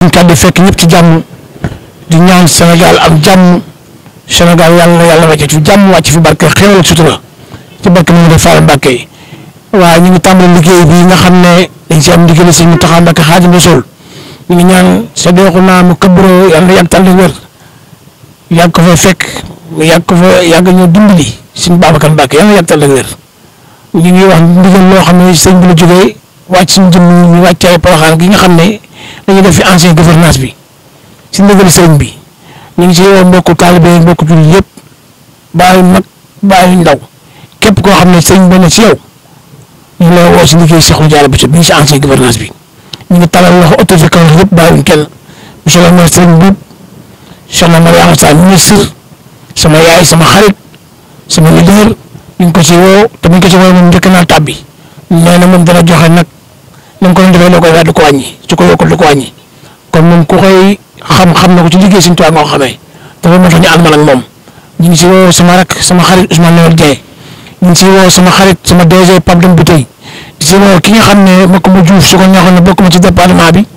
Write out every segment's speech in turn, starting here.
ñu kàddu fekk ñëpp ci jàmm di ñaan Sénégal am jàmm Sénégal yàlla na yàlla wàcce ci jàmm wàcc fi barke xéwal ak sutura ci barke mu ngi Fall Mbàkke yi waaye ñu ngi tàmbali liggéey bi nga xam ne dañ si am ndigal si mu taxaw Mbàkke Xaadimu Rasuul ñu ngi ñaan sa deexu naa mu këbro yàlla na yàgg tànn wér yàgg ko fa fekk yàgg ko fa yàgg ñoo dimbali suñu Babacar Mbàkke yàlla na yàgg tànn wér ñu ngi wax ndigal loo xam ne sëñ bi la jógee wàcc suñu jëm ñu wàccaay Porokhane gi nga xam ne dañuy def fi ancien gouvernance bi si ndigal sëñ bi ñu ngi si woo mbokku taalibe yi mbokku jullit yëpp bàyyi mag bàyyi ndaw képp koo xam ne sëñ bi ne si yow ñu ngi lay woo si liggéey Cheikh Diallo Bousso bi ñu si ancien gouvernance bi ñu ngi talal loxo autorité kaw yëpp bàyyiwuñ kenn monsieur le maire Serigne Boub soxna Mariama Sall ministre sama yaay sama xarit sama leader ñu ngi ko si woo te bu ñu ko si woo moom njëkk naa tàbbi nee na moom dana joxe nag na ko doon defee loo koy wax du ko wàññi su ko yokkul du ko wàññi kon moom ku koy xam-xam na ko ci liggéey Sëñ Tuubaa nga ko xamee dafa moo tax ñu ànd man ak moom ñu ngi si woo sama rak sama xarit Ousmane Noël Dieng ñu ngi si woo sama xarit sama DG Pape Dem Biteye di si woo ki nga xam ne mbokk ma Diouf su ko neexoon ne bokk ma ci département bi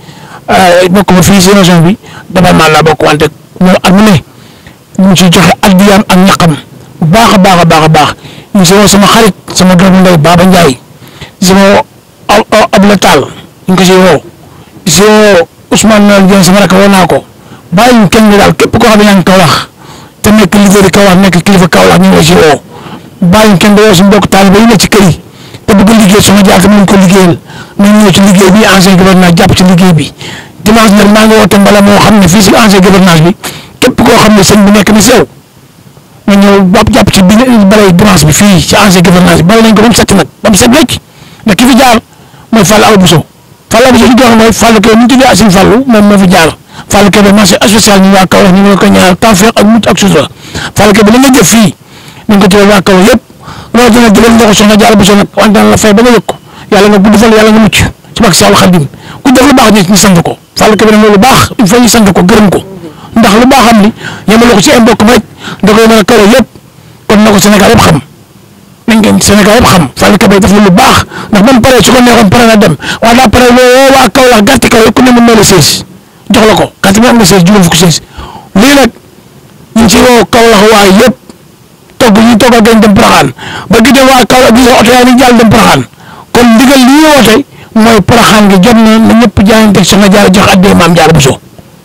bokk ma fii si région bi département laa bokk wante moom at mu ne ñu ngi siy joxe addiyaam ak ñaqam bu baax a baax a baax a baax ñu ngi si woo sama xarit sama doomu ndey Baba Ndiaye di si woo Abla Tall ñu ngi ko siy woo di si woo Ousmane Noël Dieng sama rakk woo naa ko bàyyi ñu kenn daal képp koo xam ne yaa ngi Kaolack te nekk leader Kaolack nekk kilifa Kaolack ñu ngi la si woo bàyyi ñu kenn di woo si mbokk taalibe yi ne ci kër yi te bëgg liggéey sama jaar te mënuñ ko liggéeyal nañ ñëw ci liggéey bi ancien gouvernement jàpp ci liggéey bi dimanche nag maa ngi woote mbala moo xam ne fii si ancien gouvernement bi képp koo xam ne sëñ bi nekk na si yow nga ñëw ba jàpp ci bi balay dimanche bi fii ci ancien gouvernement bi bala nañ ko ba mu set nag ba mu set wecc ndax ki fi jaar mooy Fall Awa Bousso Fall Awa Bousso li ñu wax mooy Fall Kébé mu tuddee Assine Fallou moom moo fi jaar Fall Kébé marché spécial ñu waa Kaolack ñu ngi ko ñaanal tawfeex ak mucc ak sutura Fall Kébé li nga jëf fii nañ ko tuddee waa Kaolack yëpp loolu dina jëgal nga ko soxna Diallo Bousso nag wante dana la fay ba nga yëg ko yàlla nga gudd fan yàlla nga mucc ci barke Seexul Xadim ku def lu baax nit ñi sant ko Fall Kébé nag lu baax il faut ñu sant ko gërëm ko ndax lu baax am ni yemale ko ci ay mbokk rek da koy mën a Kaolack yëpp kon na ko Sénégal yëpp xam nañ ngeen Sénégal yëpp xam Fall Kébé def na lu baax ndax ba mu paree su ko neexoon pare na dem waaye daa pare woo waa Kaolack gàtt kaw ku ne mën na la sées jox la ko gàtt bi am na sées juróom fukki sées lii nag ñu ngi ci woo Kaolack waa yëpp togg ñu togg ak dem Porokhane ba gi dem waa Kaolack gis nga oto yaa ngi jàll dem Porokhane kon ndigal li ñu woote mooy Porokhane gi jot na na ñëpp jaayante soxna Diarra jox addee maam Diarra Bousso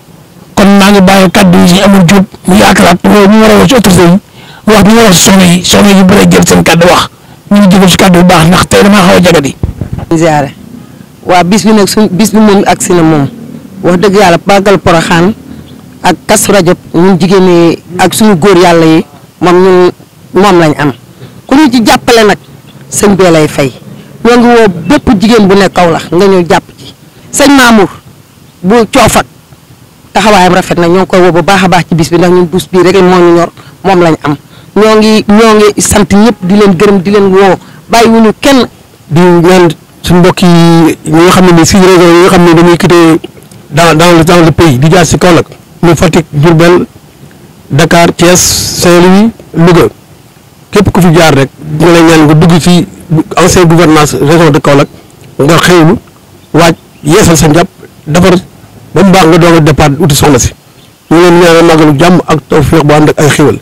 kon maa ngi bàyyi kaddu yi si amul jub mu yaatalaat woo ñu war a woo ci autorité yi wax bi ñu wax si soxna yi soxna yi bëri jël seen kaddu wax ñu ngi jégal si kaddu bu baax ndax tey damaa xaw a jagadi. ziare waa bis bi nag suñ bis bi moom agsi na moom wax dëgg yàlla bàggal Porokhane ak Kazu Rajab ñun jigéen ñi ak suñu góor yàlla yi moom ñun moom lañ am ku ñu ci jàppale nag sëñ bee lay fay ñoo ngi woo bépp jigéen bu nekk Kaolack nga ñëw jàpp ci sëñ Mamour bu coofak taxawaayam rafet na ñoo ngi koy woo bu baax a baax ci bis bi ndax ñun bus bii rek moo ñu ñor moom lañ am ñoo ngi ñoo ngi sant ñëpp di leen gërëm di leen woo bàyyiwuñu kenn. di ñaan suñu mbokk yi ñi nga xam ne nii si région yi nga xam ne dañuy quitté dans dans le dans le pays di jaar si Kaolack muy Fatick Diourbel Dakar Thiès Saint-Louis Louga képp ku fi jaar rek ñu lay ñaan nga dugg ci ancien gouvernance région de Kaolack nga xëylu waaj yeesal sa njàpp defar ba mu baax nga doog a départ uti soxna si ñu leen ñaanal màggalu jàmm ak tawfeex bu ànd ak ay xéwal.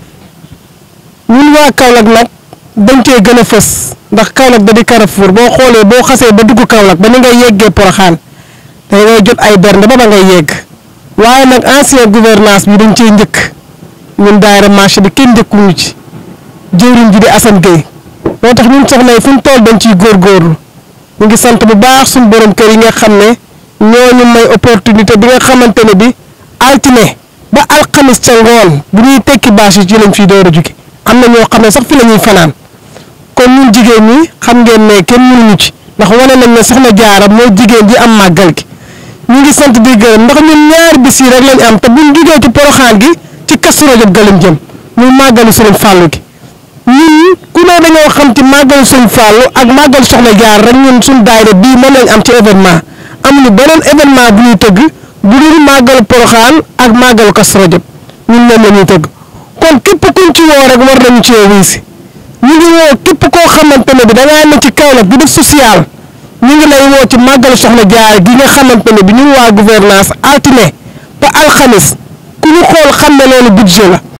ñun waa Kaolack nag dañ cee gën a fës ndax Kaolack da di Carrefour boo xoolee boo xasee ba dugg Kaolack ba ni ngay yeggee Porokhane da ngay jot ay bernde ba ba ngay yegg waaye nag ancien gouvernance bi dañ cee njëkk ñun daayira marché bi kenn njëkkuñu ci jëwriñ ji di Assane Gueye moo tax ñun soxna yi fu ñu toll dañ ciy góorgóorlu ñu ngi sant bu baax suñu borom kër yi nga xam ne ñooñu may opportunité bi nga xamante ne bi altine ba alxamis ca ngoon bu ñuy tekki bâche yi ci lañ fiy door a jóge am na ñoo xam ne sax fi la ñuy fanaan kon ñun jigéen ñi xam ngeen ne kenn mënuñu ci ndax wane nañ ne soxna jaara mooy jigéen ji am màggal gi ñu ngi sant di gërëm ndax ñun ñaari bis yi rek lañ am te buñ jugee ci poroxaan gi ci Kazu Rajab ga lañ jëm muy màggalu sëriñ Fàllu gi ñun ku ne dañoo xam ci màggalu sëriñ Fàllu ak màggalu soxna jaar rek ñun suñ daayira bii moom lañ am ci événement amuñu beneen événement bu ñuy tëgg bu dul màggalu poroxaan ak màggalu Kazu Rajab ñun moom la ñuy tëgg kon képp kuñ ci woo rek war nañu ci wuy si ñu ngi woo képp koo xamante ne bi da ngaa ne ci Kaolack di def social ñu ngi lay woo ci màggal soxna Jaara gi nga xamante ne bi ñun waa gouvernance altine ba alxamis ku ñu xool xam ne loolu budget la